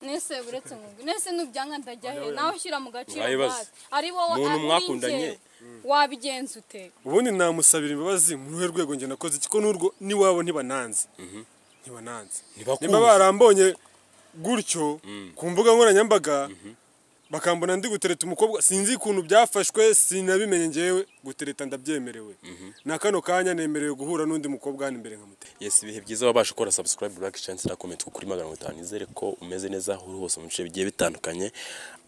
mwese uretse nkungu mwese nujyana ndajya he nawe ushyira mu gaciro Mwayibaza. nkawe. ari wowe Umuntu ari mwakundanye. njye. wabigenza ute ubundi namusabira imbabazi mu ruhe rwego njye nakoze iki ko n'urwo n'iwabo ntibananze ntibananze Ntibakumva. niba barambonye gutyo ku mbuga nkoranyambaga bakambona ndi gutereta umukobwa sinzi ukuntu byafashwe sinabimenye ngewe gutereta ndabyemerewe na kano kanya nemerewe guhura n'undi mukobwa hano imbere nkamutera Yes, ibihe byiza wabasha gukora subscribe like chance na comment kuri magana atanu nizere ko umeze neza aho uri hose mu bice bigiye bitandukanye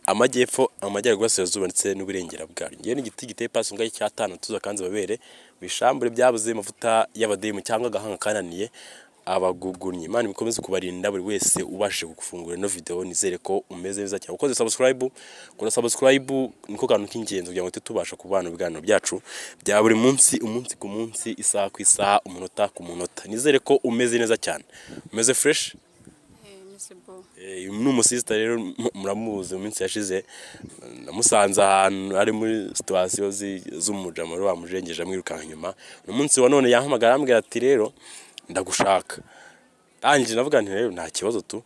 amajyepfo amajyaruguru y'uburasirazuba ndetse n'uburengera bwayo ngewe n'igiti giteye pasi ngaho icyatanu tuza kanze babere bishambure byabuze amavuta y'abademu cyangwa agahanga kananiye abagugunyi imana ibikomeze kubarinda buri wese ubashije gufungura ino video nizere ko umeze neza cyane ukoze subscribe ukora subscribe niko kantu k'ingenzi kugira ngo tujye tubasha kubana ibiganiro byacu bya buri munsi umunsi ku munsi isaha ku isaha umunota ku munota nizere ko umeze neza cyane umeze fresh Eh, Miss Bo. Eh, ni umusisita rero mu- muramuzi mu minsi yashize namusanze ahantu ari muri situwasiyo z'umujamoro bamujengeje amwirukanka inyuma uyu munsi wa none yahamagara arambwira ati rero ndagushaka rangi navuga nti rero nta kibazo tu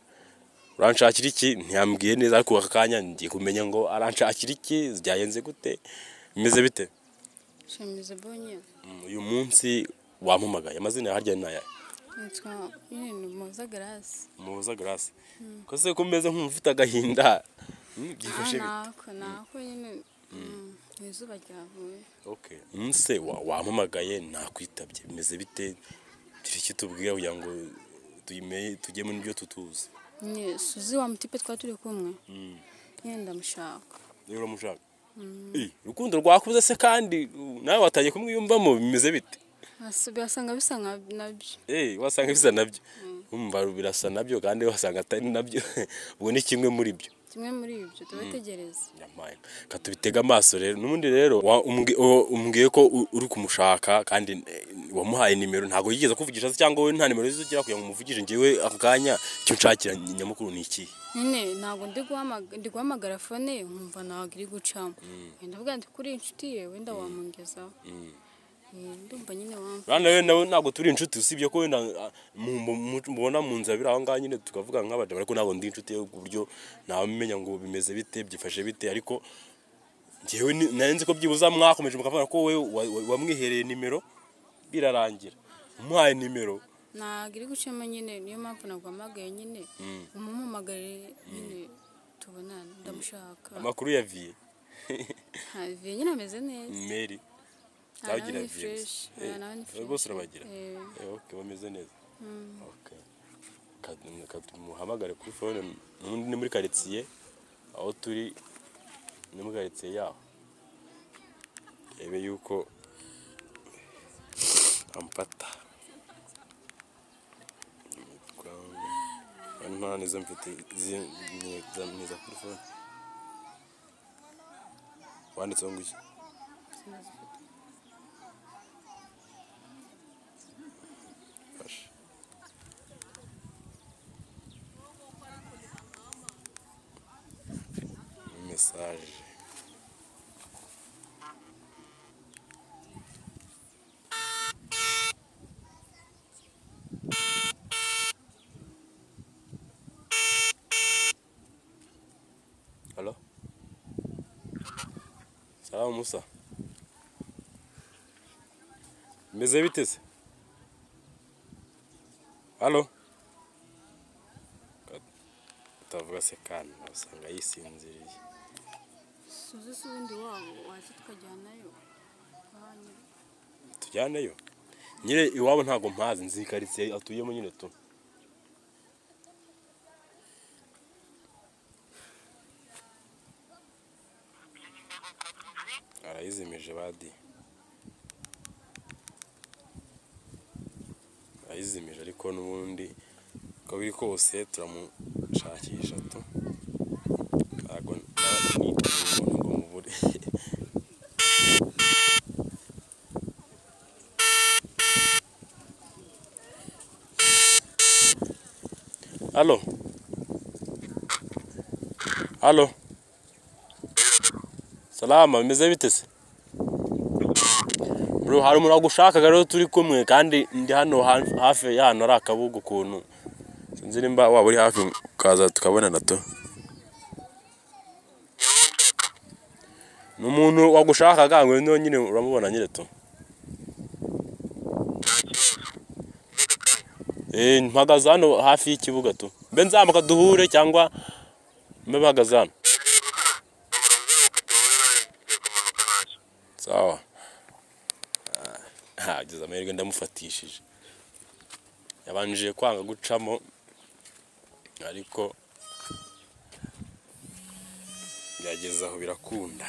uranshakira iki ntiyambwiye neza ariko aka kanya ngiye kumenya ngo aranshakira iki byagenze gute bimeze bite Nshya Miss Bo nyine. Mm, uyu munsi wampamagaye amazina ya harya ni ayahe nitwa nyine Muhoza Grace muhoza garasi kose ko umeze nk'umufite agahinda Mm, byifashe bite? nako nako nyine mm, mu izuba ryavuye Okay. Nse wa- wampamagaye nakwitabye bimeze bite turi iki tubwira kugira ngo tuyime tujyemo n'ibyo tutuzi nyine suzi wa mutipe twari turi kumwe nyine ndamushaka rero uramushaka Eh, urukundo rwakuze se kandi uh, nawe watangiye kumwiyumvamo bimeze bite Asa- birasanga bisa nka- nabyo Eh, wasanga bisa nabyo umva birasa nabyo kandi wasanga atari nabyo ubwo ni kimwe muri byo kimwe muri ibyo tubategereze nyamara katubitega amaso rero n'ubundi rero wa- umbwi- o- umbwiye ko u- uri kumushaka kandi eh, wamuhaye nimero ntabwo yigeze kuvugisha se cyangwa we nta nimero zigira kugira ngo umuvugire njyewe ako kanya icyo nshakira ny- nyamukuru ni iki nyine ntabwo ndi guhamag- ndi guhamagara fone nkumva ntabwo iri gucamo ndavuga nti kuri inshuti ye wenda wamungezaho Eh, ndumva nyine wamva rana rero nawe ntabwo turi inshuti usibye ko wenda ah, mu- mu- mu- mubona mu nzira biri aho ngaho nyine tukavuga nk'abadamu ariko ntabwo ndi inshuti ye ku buryo ntamenya ngo bimeze bite byifashe bite ariko njyewe ni- nari nzi ko byibuze mwakomeje mukavuga ko we wa- wa- wamwihereye nimero birarangira umuhaye nimero ntabwo iri gucamo nyine niyo mpamvu naguhamagaye nyine umumamagare nyine tubonane ndamushaka amakuru ya viye haviye nyine ameze neza meri Aha nawe zagira ni viye fresh, aha nawe ni fresh. bose urabagira Eh, Eh, okay bameze neza okay Ka- ka- muhamagare kuri phone n'undi ni muri quartier aho turi ni muri quartier yaho ebe yuko amfata nta nizo mfite zamwiza kuri phone wanditseho ngo iki Fasha. message Halo Salam Musa Meze bitese Halo Utavuga se kandi usanga yisinziriye suze si ubundi wabo waza tukajyanayo Banyu. tujyaneyo nyine iwabo ntabwo mpazi nzi karitsiye atuyemo nyine tu arayizimije badi arayizimije ariko n'ubundi uko biri kose turamushakisha tu ntabwo nitaye ngo mubure Aló. Aló. Salama, bimeze bite se? Bro, hari umuntu wagushakaga rero turi kumwe kandi ndi hano ha- hafi ya hano ari akabuga ukuntu. Sinzi nimba waba uri hafi tukaza tukabona nato ni umuntu wagushakaga ngo nyine uramubona nyine to Eh, mpagaze hano hafi y'ikibuga tu mbe nzamuka duhure cyangwa mbe mpagaze hano sawa hageze amahirwe ndamufatishije yabanjije kwanga gucamo ariko byageze aho birakunda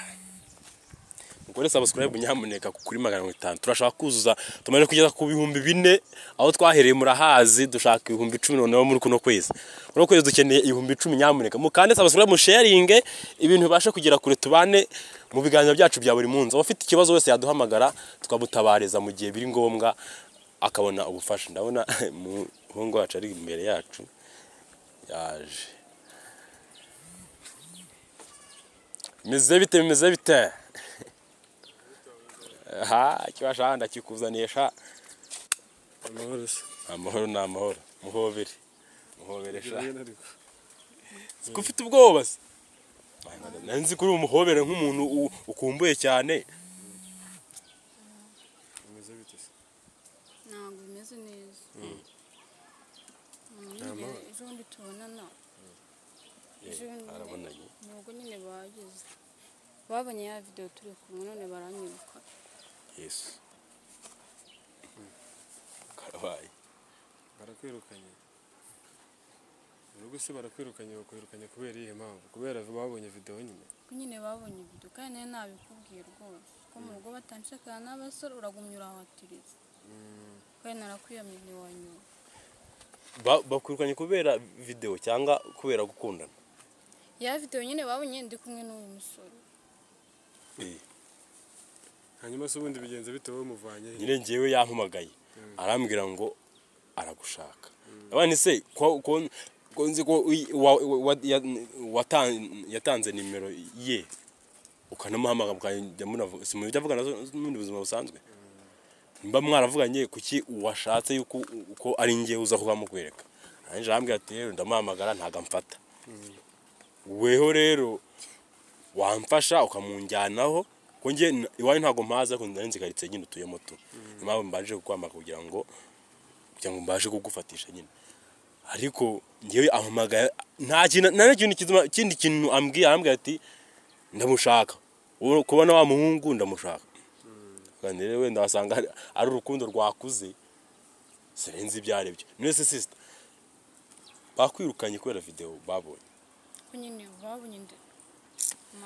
mukore subscribe nyamuneka kuri magana mirongo itanu turashaka kuzuza tumaze kugeza ku bihumbi bine aho twahereye murahazi dushaka ibihumbi icumi noneho muri kuno kwezi kuno kwezi dukeneye ibihumbi icumi nyamuneka mukande subscribe musharinge ibintu bibashe kugera kure tubane mu biganiro byacu bya buri munsi abafite ikibazo wese yaduhamagara tukamutabariza mu gihe biri ngombwa akabona ubufasha ndabona umuhungu wacu ari imbere yacu yaje bimeze bite bimeze bite aha kibasha ndakikuzanisha amahoro se amahoro ni amahoro muhobere muhoberesha ariko ko ufite ubwoba se nari nzi ko uri umuhobere nk'umuntu u- ukumbuye cyane bimeze bite se ntabwo bimeze neza Mm, nyine amahoro. ejo bundi tubonana ejo bundi arabonanye nubwo nyine bageze babonye ya videwo turi kumwe none baranyiruka yesu karabaye barakwirukanye urugo se barakwirukanye bakwirukanye kubera iyihe mpamvu kubera babonye videwo nyine ko nyine babonye ibido kandi nayo nabikubwiye rwose ko mu rugo batanshakana n'abasore uragumya urahatiriza kandi narakwiyamye ntiwanyura Ba- bakwirukanye kubera videwo cyangwa kubera gukundana ya videwo nyine babonye ndi kumwe n'uyu musore Eh, hanyuma se ubundi bigenze bite wowe umuvanye he? nyine ngewe yampamagaye arambwira ngo aragushaka abana se ko- ko- ko nzi ko uyi- wa- wa- ya- watan- yatanze nimero ye ukanamuhamagara mukajya munavu- si mujya muvugana n'ubundi buzima busanzwe mba mwaravuganye kuki washatse yuko uko ari njye uza kukamukwereka arangije arambwira ati rero ndamuhamagara ntago amfata weho rero wamfasha ukamunjyanaho ko njye n- iwanyu ntabwo mpaza ko nari nzi karitsiye nyine utuyemo tu niyo mpamvu mbaje kukwamagara kugira ngo kugira ngo mbaje kugufatisha nyine ariko ngewe ampamagaye nta kintu nta n'ikintu kizima- kindi kintu ambwiye arambwira ati ndamushaka Uwo- kubona wa muhungu ndamushaka kandi rero wenda wasanga ari- ari urukundo rwakuze sirenze ibyo aribyo none se sisita bakwirukanye kubera videwo babonye ko nyine babonye ndi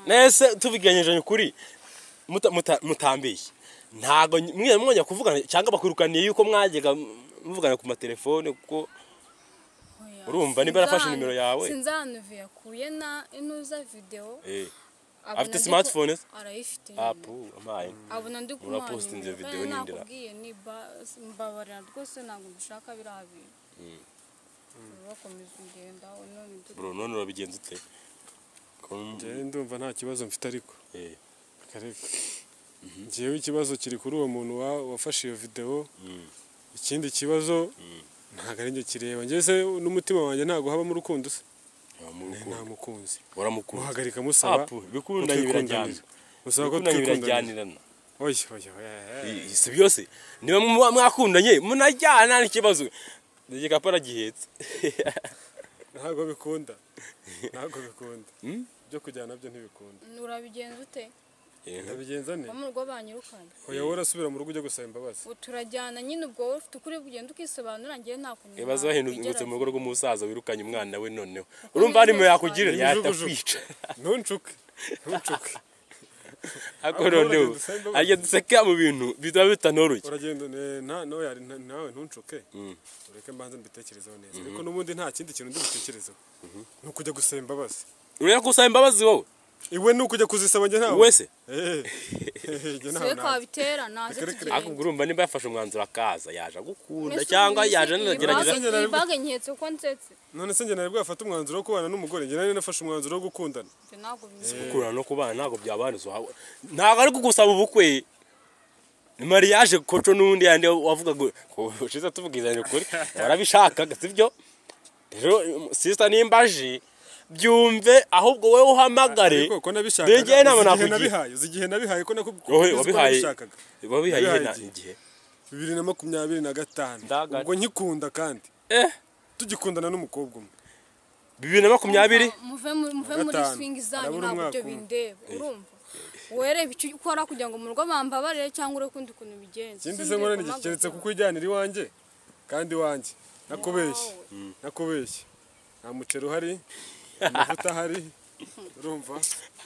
nese tubiganyije ukuri muta- muta- mutambeshye ntago ny- mwese mwongera kuvugana cyangwa bakwirukaniye yuko mwajyaga muvugana ku matelefone kuko Oya, urumva niba yarafashe sinzanu- nimero yawe? sinzanuve yakuye na inuza videwo eh, abona afite ndi ku- smartphone se? arayifite nyine. apu amaye abona ndi Urapostinze kumwanyura video kandi n'indira. nakubwiye niba- mbabarira rwose ntabwo mbishaka biriya bintu bakomeza ingenda none dute- bro none urabigenza ute Ko- njyewe ndumva nta kibazo mfite ariko eh, akareka njyewe ikibazo kiri kuri uwo muntu wa- wafashe iyo videwo mm, ikindi kibazo ntabwo ari njye kireba njyewe se n'umutima wanjye ntabwo habamo urukundo se nta uramurukundo, mukunzi uramukunda muhagarika musaba Apu, bikundanye ko twikundana. birajyana. musaba ko Bikundanye twikundana birajyanirana oya oya oya Eh, si byose niba muba mwakundanye munajyana n'ikibazo igikapu aragihetse ntabwo bikunda ntabwo bikunda byo kujyana byo ntibikunda urabigenza ute Eh, ndabigenza ne uba mu rugo banyirukanye oya wowe urasubira mu rugo ujya gusaba imbabazi ubu turajyana nyine ubwo wowe ufite ukuri bugenda ukisobanura njyewe nta kuntu ibibazo wahindutse mu nabigeraho. rugo rw'umusaza wirukanye umwana we noneho urumva harimo yakugirira yahita Ibijugujugu. kwica ntuncuke ntuncuke ariko Ahubwo noneho uragenda usanga bameze. ajya duseka mu bintu bitaba bitanoroshye uragenda ne- nta nawe yari- nta- nawe ntuncuke ureke mbanza mbitekerezeho neza ariko n'ubundi nta kindi kintu ndi butekerezeho ni ukujya gusaba imbabazi ureba ko usaba imbabazi wowe iwe ni ukujya kuzisaba njye ntawe wese Eh, eh, njye ntawe siwe ntawe. kabitera naze Reka- reka- tugende. ariko ubwo urumva niba yafashe umwanzuro akaza yaje agukunda Mbese cyangwa ubu yaje iyi anagerageza bage- iyi bage nketse ko nsetse none se njye nari bwafata umwanzuro wo kubana n'umugore njye nari nafashe umwanzuro wo gukundana ibyo ntabwo bimeze gukura no kubana ntabwo byabana uhawe ntabwo ari kugusaba ubukwe ni mariage koco n'undi yandi wavuga ngo ushize tuvuga izanye ukuri warabishakaga sibyo rero sisita nimba aje byumve ahubwo wowe uhamagare ariko ko nabishakaga dore njyewe inama uzi igihe nakugira nabihaye uzi igihe nabihaye ko nakubwiye wowe uzi ko wabihaye nabishakaga wabihaye Nabihaye na- igihe. igihe bibiri na makumyabiri na gatanu Ndagara. ubwo nkikunda kandi eh tugikundana n'umukobwa umwe bibiri na makumyabiri muve mu- muve muri Gatanu. swingi zanyu Harabura ntabwo umwaka ibyo umwe. bindeba urumva werebe icyo ukora kugira ngo mu rugo bambabarire cyangwa urebe ukundi kuntu ubigenza ikindi se Sinzi nkora ni kumagara. keretse kuko ujyanira iwanjye kandi iwanjye nakubeshye nakubeshye nta muceri uhari nta mavuta ahari urumva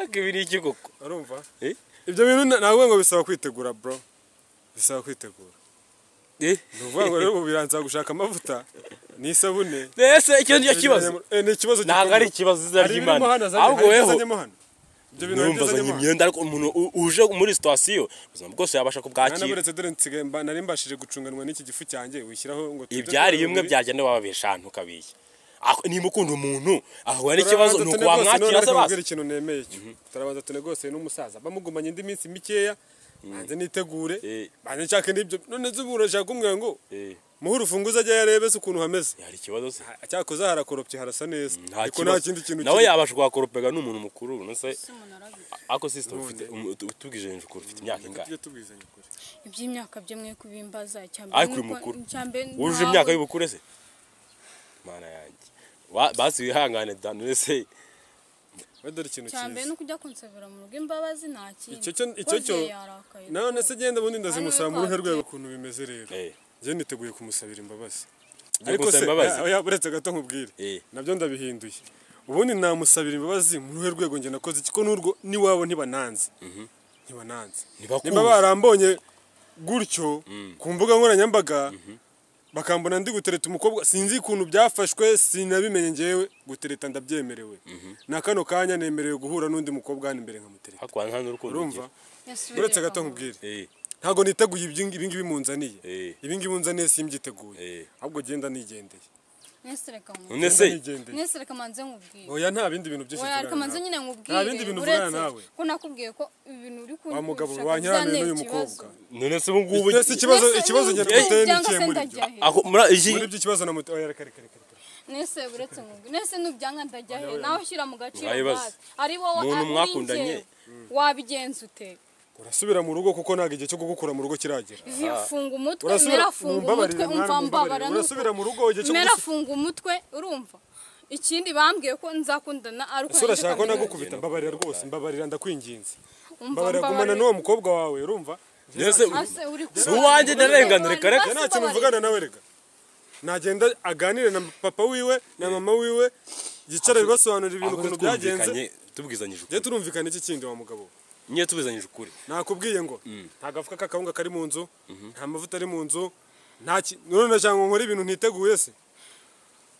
ibiri iki koko urumva eh ibyo bintu na- ntabwo ngo bisaba kwitegura bro bisaba kwitegura eh ni ukuvuga ngo rero ubu biranza gushaka amavuta n'isabune mbese icyo nicyo kibazo Eh, ni ikibazo ntabwo ari gikomeye. ikibazo izina Hari ibirimo ry'imana hano zanye- ahubwo hari weho ibizanyemo hano. ibyo bintu hari ntumbazanye ibizanyemo hano. imyenda ariko umuntu u- uje muri situwasiyo ubuzima bwose yabasha kubwakira nanaburetse dore nsigaye mba- nari mbashije gucunganwa n'iki gifu cyanjye wishyiraho ngo tujye ibyari tureba bimwe muri- byagenda wababesha ahantu ukabiye Aho- nimba ukunda umuntu ahura n'ikibazo Turabanza ni uko tunegose, none wamwakira ariko se basi nkubwire ikintu nemeye cyo turabanza tunegose n'umusaza bamugumanye indi minsi mikeya banze nitegure Eh. banze nshake n'ibyo none zubu urashaka kumwira ngo Eh, muhe urufunguzo ajye yarebe se ukuntu hameze hari ikibazo se cyakoze harakoropye harasa neza nta ariko nta kibazo kindi kintu nawe kiri. yabasha kuhakoropega ni umuntu mukuru ubona se Si umuntu arabibona. ariko sisita ufite utubwije hejuru ukuri, ufite imyaka ingahe Tujye tubwizanya ukuri. iby'imyaka byo mwe kubimbaza ariko uri mukuru wujuje imyaka y'ubukure se mana yanjye Wa- basi wihangane danire se We dore ikintu cyambere cyiza no kujya kunsabira mu rugo imbabazi nta kindi Icyo cyo- icyo cyo- nawe se genda ubundi ndazimusaba Hano mu ruhe rwatsi. rwego ukuntu bimeze rero Eh, njye niteguye kumusabira imbabazi ugiye ariko se kunsaba imbabazi ya- ya- uretse gato nkubwire Eh. nabyo ndabihinduye ubundi namusabira imbabazi mu ruhe rwego njye nakoze iki ko n'urwo n'iwabo ntibananze ntibananze Ntibakumva. niba barambonye gutyo ku mbuga nkoranyambaga bakambona ndi gutereta umukobwa sinzi ukuntu byafashwe sinabimenye ngewe gutereta ndabyemerewe na kano kanya nemerewe guhura n'undi mukobwa hano imbere nkamutereta hakuba nta n'urukundo urumva ugira. uretse gato nkubwire Eh, ntabwo niteguye ibi ngibi ibi ngibi munzaniye Eh. ibi ngibi munzaniye simbyiteguye Eh. ahubwo genda nigendeye None Genda se nigendeye. nesireka manze nkubwire oya nta bindi bintu byinshi oya reka tuvugana manze nawe. nyine nkubwire Nta bindi bintu uretse uvugana nawe. ko nakubwiye ko ibintu uri kuntu wa mugabo ushaka wanyaraniye bizantera n'uyu ikibazo. mukobwa none se ubu ngubu Mbese ikibazo Nese, ikibazo n'ubu njye ngubu mfite ni cyangwa ikihe se muri byo ndajya he? aho muri iki muri ibyo ikibazo na muto oya reka reka reka reka. nese uretse nkubwire nese n'ubyanka ndajya he Oya, oya. nawe ushyira mu gaciro Mwabibaze. nkawe. ari wowe Umuntu ari njye. mwakundanye. wabigenza ute urasubira mu rugo kuko ntabwo igihe cyo kugukura mu rugo kiragera Vi- funga umutwe urasubira mera funga mumbabarire, umutwe mwana, umva mbabara mumbabarire. urasubira mu rugo igihe cyo mera kugukura funga umutwe urumva ikindi bambwiye ko nzakundana ari uko ese urashaka ko nandika mu nagukubita mbabarira rwose mbabarira ndakwinginze ntoki. Umva, mbabarira gumana mbabarira. n'uwo mukobwa wawe urumva Mbese ubu- Ase uri Si uwanjye ndarenganura, reka reka. njye nta kintu mvugana nawe reka nagenda aganire na papa wiwe na mama wiwe yicare basobanurira ibintu ahubwo ukuntu byagenze twumvikanye tubwizanyije njye ukuri turumvikana iki kindi wa mugabo we? nyine tubizanyije ukuri nakubwiye ngo nta gafuka k'akawunga kari mu nzu nta mavuta ari mu nzu nta ki none nashaka ngo nkore ibintu ntiteguye se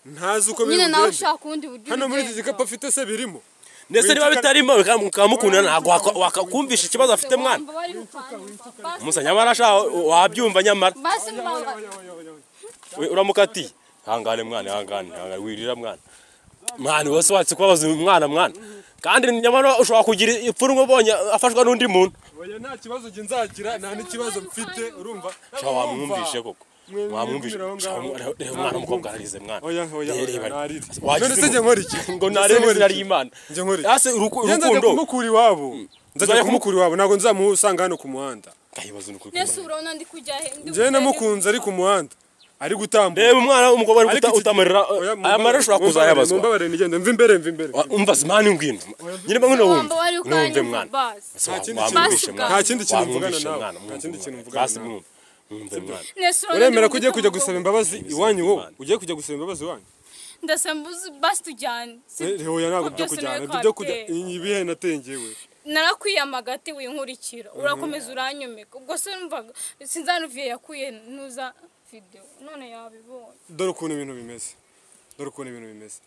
ntazi uko biri nyine nawe bugende ushaka ubundi buryo hano muri iki ubigenza. gikapu afite se birimo ndetse niba bitarimo bikaba- mukamukunda ntabwo waka- wakakumvisha ikibazo afite mwana Mbabarira, mbabarira. Basi, umusa nyamara sha wabyumva nyamara basi mbamba We, uramukatiye hangane mwana hangane hangane wirira mwana mwana wese watse kubabaza umwana mwana kandi nyamara ushobora kugira ipfunwe ubonye afashwa n'undi muntu oya nta kibazo njye nzagira nta n'ikibazo mfite urumva sha wamwumvishe koko Mwe- wamwumvishe mwumvira aho Sha, ngaho. mwana- reba mwana umukobwa ararize mwana Oya, oya, oya, Reba, nararize. wagize None se ngo- njye nkora iki? ngo Njye narebe nkora izina iki? ry'imana Njye nkora iki? yase uruku- njye nzajya urukundo kumukura iwabo nzajya Nzajya kumukura iwabo ntabwo nzamuhusanga hano ku muhanda Kayibaza ni ukuri nese kumwe. urabona ndi kujya he Ndi njyewe kujya he? namukunze ari ku muhanda ari gutambuka reba umwana umukobwa ari Ariko guta- iki- utamarira Oya, aya mara ushobora mumbabarire, kuzayabazwa mumbabarire nigende mva imbere mva imbere Wa- umva zimana ngwino nyine banguno wumve Wamba wari uko numve anyumva, mwana basi. Basi, Nta wa- kindi kintu wamwumvishe mvuga- mwana. nta kindi kintu mvugana Wamwumvishe nawe. mwana, Nta mwumve kindi mwana. kintu mvugana Basi nawe. mwumve. Mwumve mwana Nese urabona uremera ndi ko ugiye mu kujya rugo. gusaba imbabazi iwanyu wowe ugiye kujya gusaba imbabazi iwanyu Ndasemba uzi- basi tujyane Si- hoya ntabwo byo byose kujyana nawe byo kujya twateye. iyi bihe nateye ngewe narakwiyamaga ati winkurikira urakomeza uranyomeka ubwo se numvaga sinzanuviye yakuye nuza video none yabibonye dore ukuntu ibintu bimeze dore ukuntu ibintu bimeze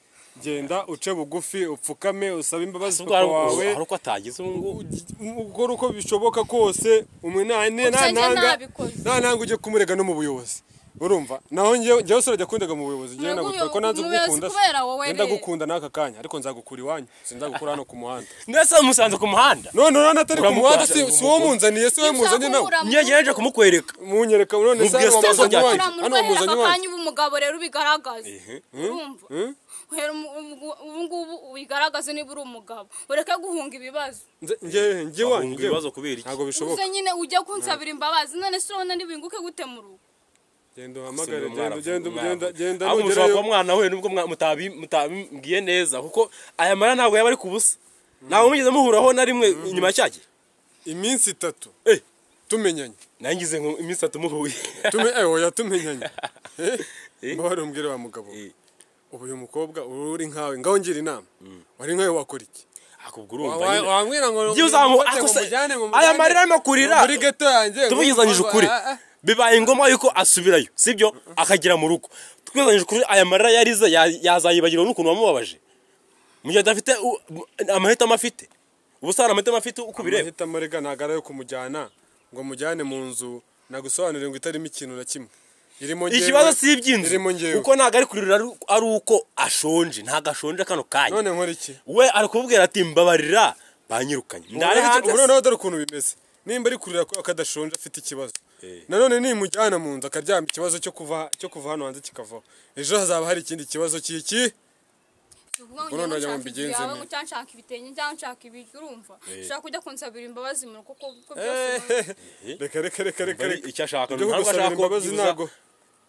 genda uce bugufi upfukame usabe imbabazi ubwo papa hari- wawe hari uko atagize ubu ngubu ukora uko bishoboka kose umwe nta nta Gusa njye ntanga ntabikoze. nta ntanga ujye kumurega no mu buyobozi urumva naho njyewe njyewe usore jya kundaga mu buyobozi njyewe Ntabwo nagutwa ko nanze ubuyobozi kugukunda kubera wowe re. ndagukunda n'aka kanya ariko nzagukura iwanyu sinzagukura hano ku muhanda ndetse musanze ku muhanda none urabona atari ku muhanda si Uramuhanda, si uwo munzaniye si we muzanye nawe njyewe njyeje kumukwereka munyereka none se Mubwiye hano sitasiyo wamuzanye byacu. uramurwahera iwanyu hano aka wamuzanye iwanyu kanya uba umugabo rero ubigaragaze urumva uhera umu- umu- ubu ngubu ubigaragaze niba uri umugabo ureke guhunga ibibazo Nze- njye njye iwanyu Bahunga njyewe. ibibazo kubera iki? ntabwo bishoboka uze nyine ujya kunsabira imbabazi none se urabona ntibinguke gute mu rugo genda Simbona uhamagare umwana genda ugenda avuga umwana. ugenda genda ahubwo mushobora kuba nugerayo mwana we nubwo mwa- mutabi mutabimbwiye neza kuko aya mara ntabwo yaba ari ku busa ntabwo mugeze muhuraho na rimwe inyuma ya cya gihe iminsi itatu Eh, tumenyanye nangize nko iminsi itatu muhuye tume eh oya tumenyanye Eh. mbona umbwire wa mugabo Eh. ubu uyu mukobwa uri nkawe ngaho ngira inama wari nkawe wakora iki Ah, ubwo Wa- urumva wa- nyine wambwira ngo Njye uzamu- ngumufate ako se- ngumujyane, ngumujyane aya marira arimo kurira muri geto yanjye tubigizanyije ngumva- ukuri Ah, ah. bibaye ngombwa yuko asubirayo sibyo akagera mu rugo twigizanyije ukuri aya marira yarize ya- yazayibagirwa n'ukuntu wamubabaje mu gihe adafite u- amahitamo afite ubusana amahitamo afite uko bireba amahitamo rega ntabwo ari ayo kumujyana ngo mujyane mu nzu nagusobanurire ngo itarimo ikintu na kimwe irimo njyewe, ikibazo si iby'inzu irimo njyewe kuko ntabwo ari kurira ari- ari uko ashonje ntabwo ashonje kano kanya none nkora iki we ari kubwira ati mbabarira banyirukanye ndari hanze ubu noneho dore ukuntu bimeze nimba ari kurira ko akadashonje afite ikibazo Eh. nanone nimujyana mu nzu akaryama ikibazo cyo kuva cyo kuva hano hanze kikavaho ejo hazaba hari ikindi kibazo cy'iki Si ukuvuga ngo Ubwo none njyewe nshaka wagira ngo inzu mbigenze yawe nte? ngo cyangwa nshaka ibitenge cyangwa nshaka ibiryo urumva ushaka kujya kunsabira imbabazi mu rugo kuko kuko byose reka reka reka reka Bari- reka icyo ashaka ibyo ntabwo kugusabira ashaka ko imbabazi byibuza- ntago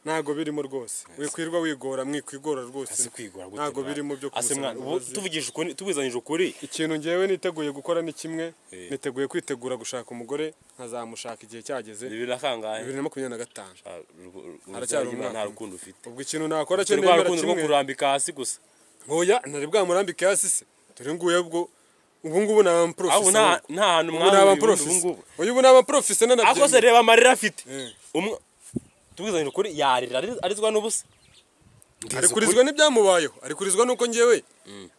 ntago birimo rwose wikwirwa wigora mwikwigora rwose Ese kwigora gute ntago mwana? birimo byo Ase kumusabira mwana, ubu imbabazi tuvugije ukuri tubizanyije ukuri ikintu ngewe niteguye gukora ni kimwe Eh. niteguye kwitegura gushaka umugore nkazamushaka igihe cyageze bibiri na kangahe bibiri na makumyabiri na gatanu Ah, ru- ru- ru- Haracyari ruzima umwaka. nta rukundo ufite ubwo ikintu nakora cyo turi rwa nemera rukundo rwo kimwe kurambika hasi gusa nkoya ntari bwamurambike hasi se dore nguye ubwo ubu ngubu ni aho abaprofesi nta nta hantu ubu ni mwahuriye ubundi ubu abaprofesi ngubu uyu ubu ni abaprofesi ariko se nanabyemera reba amarira afite Eh. umwe tubizanyije ukuri yarira ari- arizwa n'ubusa Mbizi ukuri. arikurizwa n'ibyamubayeho arikurizwa nuko ngewe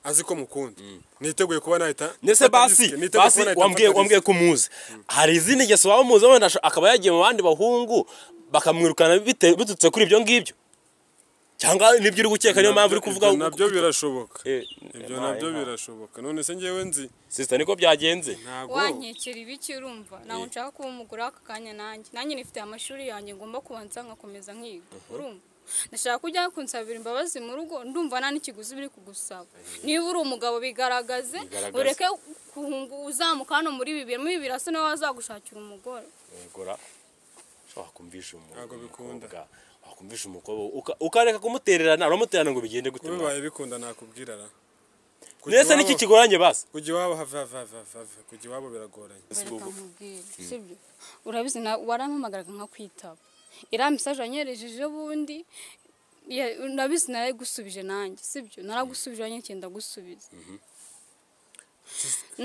azi ko mukunda niteguye kuba nahita ndetse mfata basi disiki, niteguye basi kuba nahita wambwiye mfata wambwiye ko umuzi hari izindi ngeso waba umuzi wenda asha- akaba yagiye mu bandi bahungu bakamwirukana bite- biturutse kuri ibyo ngibyo cyangwa nibyo uri gukeka niyo disiki. mpamvu uri Ibyo- kuvuga ibyo nabyo birashoboka Eh, ibyo yabaye nabyo nka- birashoboka none se ngewe nzi sisita niko byagenze ntabwo wankekera ibiki urumva ntabwo nshaka kuba umugore w'aka kanya nanjye nanjye nifite amashuri yanjye ngomba kubanza nkakomeza nkiga urumva ndashaka ko ujya kunsabira imbabazi mu rugo ndumva nta n'ikiguzi biri kugusaba niba uri umugabo bigaragaze Bigaragaze. ureke guhunga uzamuka hano muri bibiri muri bibiri hasi nawe wazagushakira umugore gora wakumvisha umu- Ntabwo bikunda. umukobwa wakumvisha umukobwa uka- ukareka kumutererana uramutererana ngo bigende gute ubibaye bikunda nakubwira ra Kujya ndetse iwabo- n'iki kigoranye basi kujya iwabo have have have have have. kujya iwabo biragoranye reka nkubwire sibyo urabizi na- warampamagaraga nka kwitaba iriya mesaje wanyoherejeje ubundi ya- urabizi narayigusubije nanjye sibyo naragusubije wanyoye cyenda gusubiza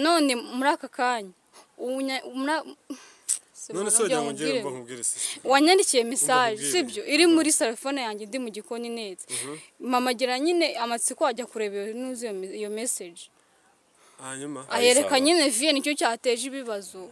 none muri aka kanya unya- umura- none Sinabona se wagira uburyo ngo ngire nkubwira. mba nkubwire sisi wanyandikiye mesaje nkubwire. sibyo iri muri telefone yanjye ndi mu gikoni neza mama gira nyine amatsiko wajya kureba iyo- nuzi iyo me- iyo meseje hanyuma ayereka isaba. nyine viye nicyo cyateje ibibazo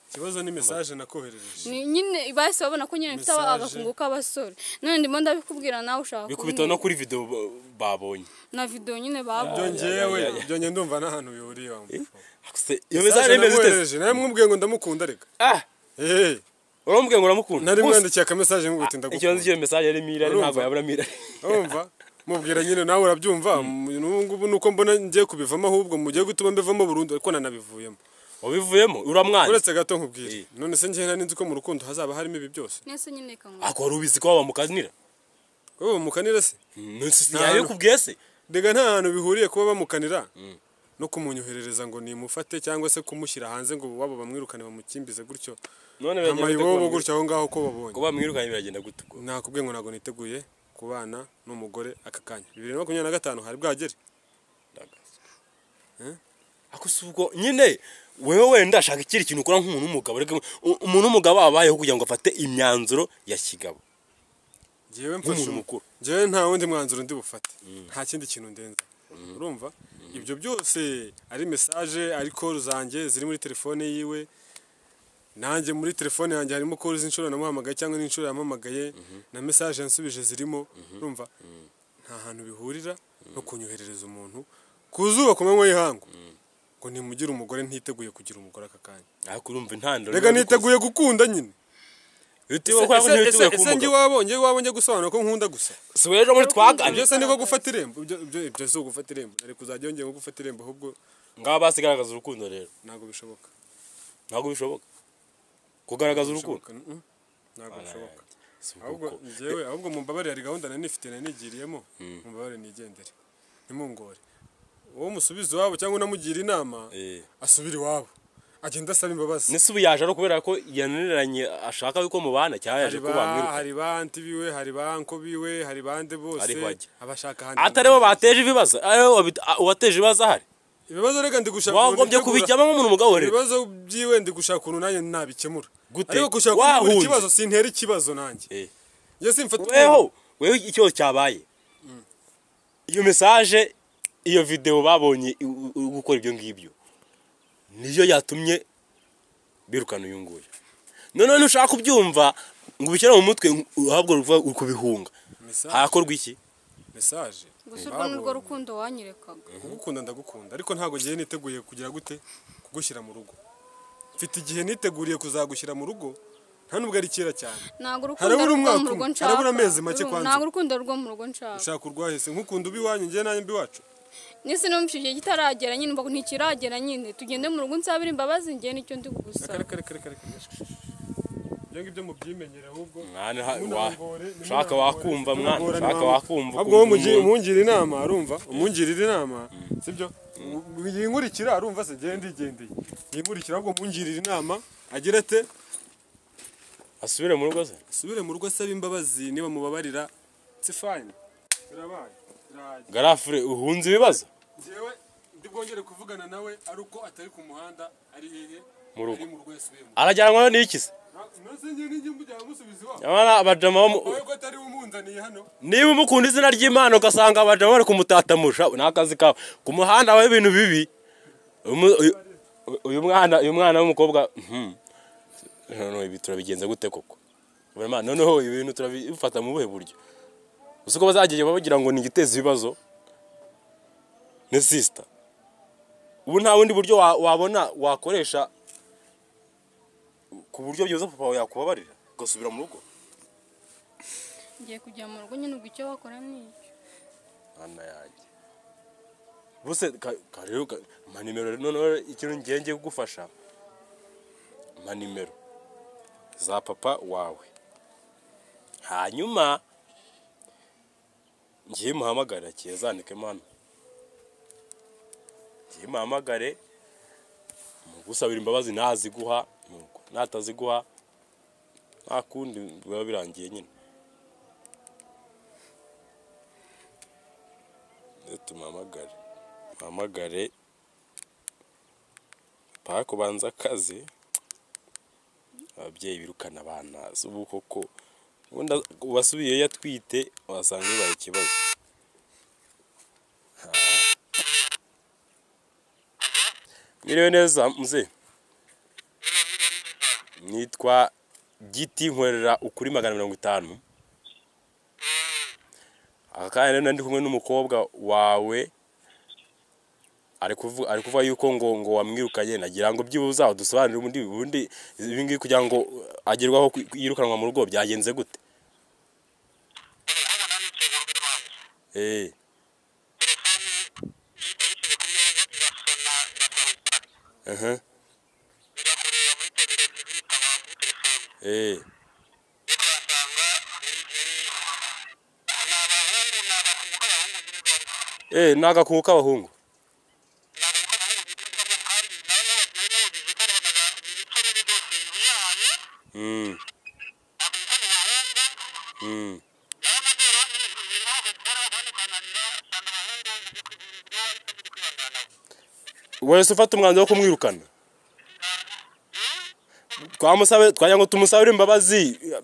ikibazo ni mesaje nakoherereje Ni- nyine bahise babona ko nyine mfite Message. agakungu k'abasore none ndimo ndabikubwira nawe ushaka bikubita no kuntera. kuri video ba- babonye na video nyine ibyo babonye ngewe ya, ya, ya. ibyo nge ndumva nta hantu bihuriye wa mupfu Se- iyo message imeze ite se? nawe mwumubwiye ngo ndamukunda reka Ah, Eh, uramubwiye ngo uramukunda nari Gusa, mwandikiye akamesaje nguti ikibazo ndagukunda cy'iyo message yari mirari Urumva? ntabwo yabura mirari urumva mubwira nyine nawe urabyumva n'ubu ngubu nuko mbona ngiye kubivamo ahubwo mugiye gutuma mbivamo burundu ariko nanabivuyemo wabivuyemo uramwana uretse gato Eh. nkubwire none se ngewe nari nzi ko mu rukundo hazaba harimo ibi byose nese nyine kanwa ako wari ubizi ko bamukanira wowe bamukanira se yayo kubwiye se rega nta hantu bihuriye kuba bamukanira no kumunyoherereza ngo nimufate cyangwa se kumushyira hanze ngo waba bamwirukane bamukimbize gutyo none biragenda gute amayibobo kuba gutyo aho ngaho ko babonye kuba mwirukanye biragenda gute ubwo? nakubwiye ngo ntabwo niteguye kubana n'umugore aka kanya bibiri na makumyabiri na gatanu hari bwagere ako si ubwo nyine wewe wenda ashaka ikindi kintu ukora nk'umuntu w'umugabo reka u- umuntu w'umugabo abayeho kugira ngo afate imyanzuro ya kigabo ngewe mfashe nk'umuntu umu- mukuru ngewe nta wundi mwanzuro ndi bufate nta kindi kintu ndenza urumva ibyo byose ari mesaje ari koru zanjye ziri muri telefone yiwe nanjye muri telefone yanjye harimo kori z'inshuro namuhamagaye cyangwa n'inshuro yampamagaye na mesaje yansubije zirimo urumva nta hantu bihurira no kunyoherereza umuntu ku zuba ku manywa y'ihangu ngo nimugire umugore ntiteguye kugira umugore aka kanya ariko urumva intandaro rega niteguye gukunda nyine bitewe ko Ese- ese ntibiteguye ese kumugabo njye iwabo njye iwabo njye gusobanura ko nkunda gusa si rero muri twaganira ibyo se niko gufata irembo ibyo ibyo- ibyo si ugufata irembo ariko uzajya yongeye nko gufata irembo ahubwo ngaba basigaragaza urukundo rero ntabwo bishoboka ntabwo bishoboka kugaragaza urukundo Bishoboka, mm, mm. ntabwo bishoboka Si uko ahubwo uko. njyewe ahubwo mumbabarire hari gahunda nanifitiye nanigiriyemo mumbabarire nigendere ntimungore uwo musubiza iwabo cyangwa unamugira inama Eh. asubira iwabo agenda asaba imbabazi nese ubu yaje ari ukubera ko yananiranye ashaka yuko mubana cyangwa yaje hari ko ba bamwiruka hari ba anti biwe hari ba anko biwe hari bande bose Ariho ajya. abashaka ahandi atari bo bateje ibibazo aribo wabi- a- uwateje ibibazo ahari ibibazo reka ndi gushaka umuntu wagombye utegura- kubijyamo nk'umuntu mugabo rero ibibazo byiwe ndi gushaka umuntu nanjye nabikemura Gute? ariko gushaka Wahunze. kumbura ikibazo sintera ikibazo nanjye Eh. njye simfata umuntu. weho weho icyo cyabaye iyo mesaje iyo videwo babonye i- u- u- gukora ibyo ngibyo niyo yatumye birukana uyu nguyu noneho nushaka kubyumva ngo ubishyire mu mutwe ng- uhabwe ruva kubihunga Mesaje. hakorwa iki mesaje gusa urwo ni rwo babonye. rukundo wanyerekaga kugukunda ndagukunda ariko ntabwo ngiye niteguye kugira gute kugushyira mu rugo mfite igihe niteguriye kuzagushyira mu rugo nta nubwo ari kera cyane ntabwo urukundo Harabura rwo umwaka mu rugo umwe, nshaka harabura amezi make Urumva, kwanza. ntabwo urukundo rwo mu rugo nshaka ushaka urwahise nk'ukunda uba iwanyu ngewe nanjye mba iwacu nese numva icyo gihe kitaragera nyine mbago ntikiragera nyine tugende mu rugo nsabire imbabazi njye nicyo ndi reka kugusaba reka reka reka reka ibyo ngibyo mubyimenyere ahubwo mwana ha- wa- Ntimunangore, shaka ntimunangore, wakumva mwana ntimunangore, shaka ntimunangore. wakumva ahubwo wowe mugi- umuntu. umungira inama arumva umungirira inama sibyo yinkurikira arumva se ngende igendeye yinkurikira ahubwo mungirira inama agira ate asubire mu rugo se asubire mu rugo asaba imbabazi niba mubabarira it's fine birabaye birahagije garafure uhunze ibibazo njyewe ndi bwongere kuvugana nawe ari uko atari ku muhanda ari hehe Mu rugo. ari mu rugo yasubiyemo arajyanwa n'iki se nose njye n'ijye mujyana musubiza iwabo Nyamara abajama bo mu- wowe ko atari we umunzaniye hano niba umukunda izina ry'imana ugasanga abajama bari kumutatamurusha ni akazi kawe ku muhanda habaho ibintu bibi Umu- uyu- uyu mwana uyu mwana w'umukobwa mhm. none ibi turabigenza gute koko Buri mwana, noneho ibi bintu turabifata mu buhe buryo gusa uko bazajya bagira ngo ni igiteza ibibazo ni sisita ubu nta bundi buryo wa- wabona wakoresha ku buryo byiza papa wawe yakubabarira ugasubira mu rugo ngiye kujya mu rugo nyine ubwo icyo wakora ni icyo Mana yanjye bose ka- ka- rero ka- mpa nimero noneho ikintu ngiye ngiye kugufasha mpa nimero za papa wawe hanyuma ngiye muhamagare kiye zandike hano ngiye muhamagare mugusabira imbabazi naziguha nuko nataziguha nta kundi biba birangiye nyine Rero tumuhamagare muhamagare paka kubanza akazi ababyeyi birukana abana si ubu koko ubundi uwasubiyeyo yatwite wasanga bibaye ikibazo Ha. mwiriwe neza muze nitwa giti nkorera ukuri magana mirongo itanu aka kanya rero ndi kumwe n'umukobwa wawe ari kuvu- ari kuvuga yuko ngo ngo wamwirukanye nagira ngo byibuze udusobanurire ubundi ubundi ibi ngibi kugira ngo agerwaho ku- yirukanwa mu rugo byagenze gute eh aha eh eh ni agakungu k'abahungu Mm. Mm. wese ufata umwanzuro wo kumwirukana twamusabe twajya ngo tumusabire imbabazi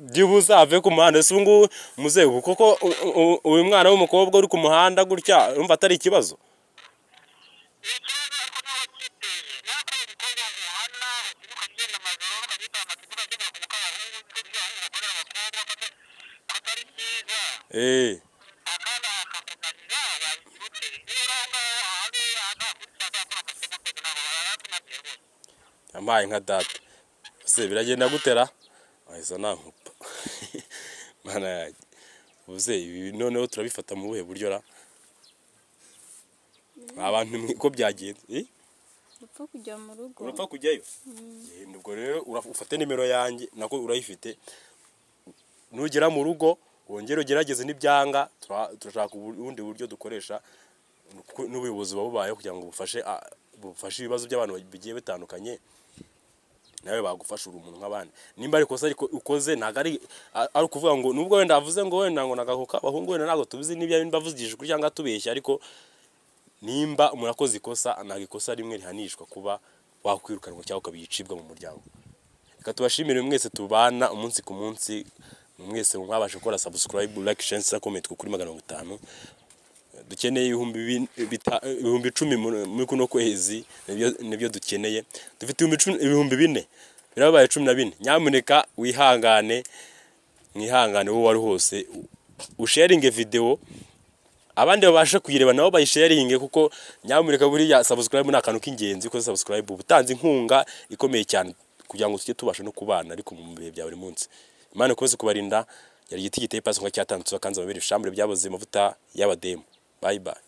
byibuze ave ku muhanda si ubungubu muzehe kuko u- u- uyu mwana w'umukobwa uri ku muhanda gutya urumva atari ikibazo eee yampaye nka data ese biragenda gutera aheza nankupa mana yanjye ubuze ibi noneho turabifata mu buhe buryo ra abantu mwe ko byagenze eh? Urapfa kujya mu rugo urapfa kujyayo Genda ubwo rero ura- ufate nimero yanjye nako urayifite nugera mu rugo wongere ugerageze n'ibyanga tura- turashaka ubundi buryo dukoresha kuko n'ubuyobozi buba bubayeho kugira ngo bufashe a- bufashe ibibazo by'abantu bigiye bitandukanye nawe bagufasha uri umuntu nk'abandi nimba ari ikosa ariko ukoze ntabwo ari a- ari ukuvuga ngo nubwo wenda avuze ngo wenda ngo nagaho k'abahungu wenda ntabwo tubizi n'ibyo nimba avuze igishukuri cyangwa atubeshya ariko nimba umuntu akoze ikosa ntabwo ikosa rimwe rihanishwa kuba wakwirukanwa cyangwa ukabicibwa mu muryango reka tubashimire mwese tubana umunsi ku munsi mwese mwabasha gukora subscribe like share na comment ku kuri magana mirongo itanu dukeneye ibihumbi bin- bita- ibihumbi icumi muri muri kuno kwezi nibyo- nibyo dukeneye dufite ibihumbi icumi- ibihumbi bine birabaye cumi na bine nyamuneka wihangane mwihangane uwo wari hose u- usharinge videwo abandi babasha kuyireba nabo bayisharinge kuko nyamuneka buriya subscribe ni akantu k'ingenzi ukoze subscribe uba utanze inkunga ikomeye cyane kugira ngo tujye tubasha no kubana ariko mu bihe bya buri munsi imana ikomeze kubarinda yari igiti giteye pasi nka cyatandutse bakanze amabere ibishambure byaboze amavuta y'abademu bye bye